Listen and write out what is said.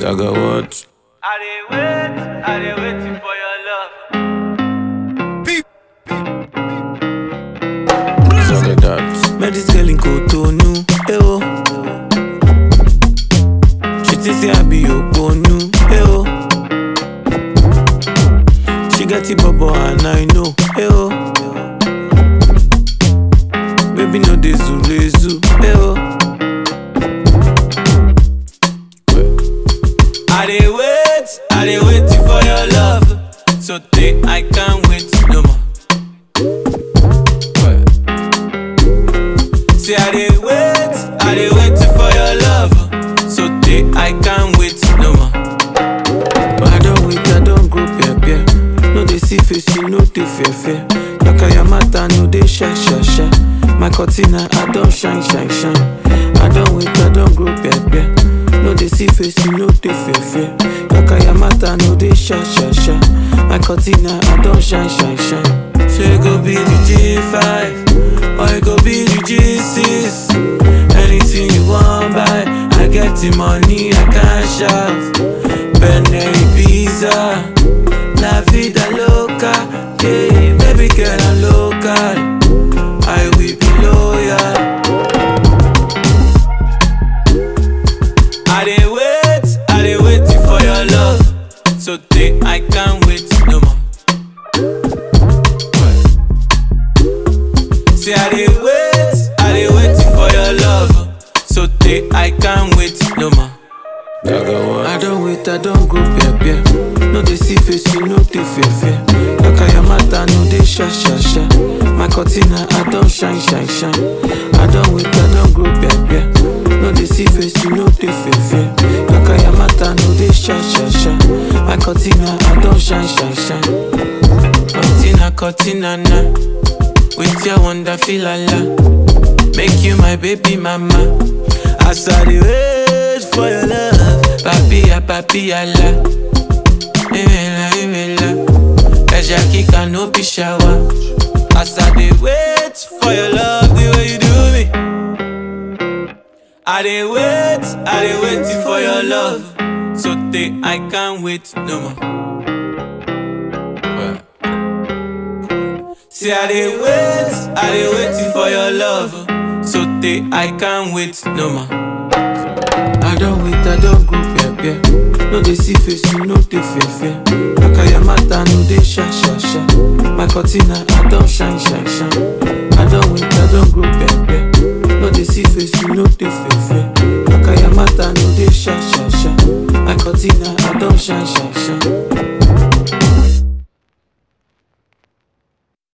Dagger what? I dey wait, I dey waiting for your love. Dagger that. Met this girl in Cotonou, eh oh. She think say I be Oponu, eh oh. She get it bubble and I know, eh oh. Baby no dey zule zu, eh oh. I dey wait, I dey waiting for your love. So day I can't wait no more. Say I dey wait, I dey waiting for your love. So day I can't wait no more. But I don't wait, I don't go peer peer. No dey see face, you no dey fear fear. Yaka yamata no dey shy shy shy. My cortina I don't shine shine shine. I don't wait, I don't go peer peer. No dey see face, you no dey fear fear. Yaka yamata no dey shy shy shy. My cortina I don't shine shine shine. Say go be the G5 or it go be the G6. Anything you want buy, I get the money, I can shout. Benelli pizza, la vida loca, yeah, baby girl I'm local. I will be loyal. I dey wait, I dey waiting for your love. So day I can't wait no more. Say I dey wait, I dey waiting for your love. So day I can't wait no more. Dagger what? I don't wait, I don't go peer peer. No dey see face, you no dey fear fear. Yaka yamata no dey sha sha sha. My cortina I don't shine shine shine. I don't wait, I don't go peer peer. No dey see face, you no dey fear fear. Yaka yamata no dey sha sha sha. My cortina I don't shine shine shine. Cortina cortina na. With your wonder feel la Make you my baby mama. As I dey wait for your love, papilla papilla la. Imela imela, Eja kika no be shower. As I dey wait for your love, the way you do me. I dey wait, I dey waiting for your love. So day I can't wait no more. See, I dey wait, I dey waiting for your love. So day I can't wait no more. I don't wait, I don't go peer peer. No dey see face, you no dey fear fear. Yaka yamata no dey sha sha sha. My cortina I don't shine shine shine. I don't wait, I don't go peer peer. No dey see face, you no dey fear fear. Yaka yamata no dey sha sha sha. My cortina I don't shine shine shine.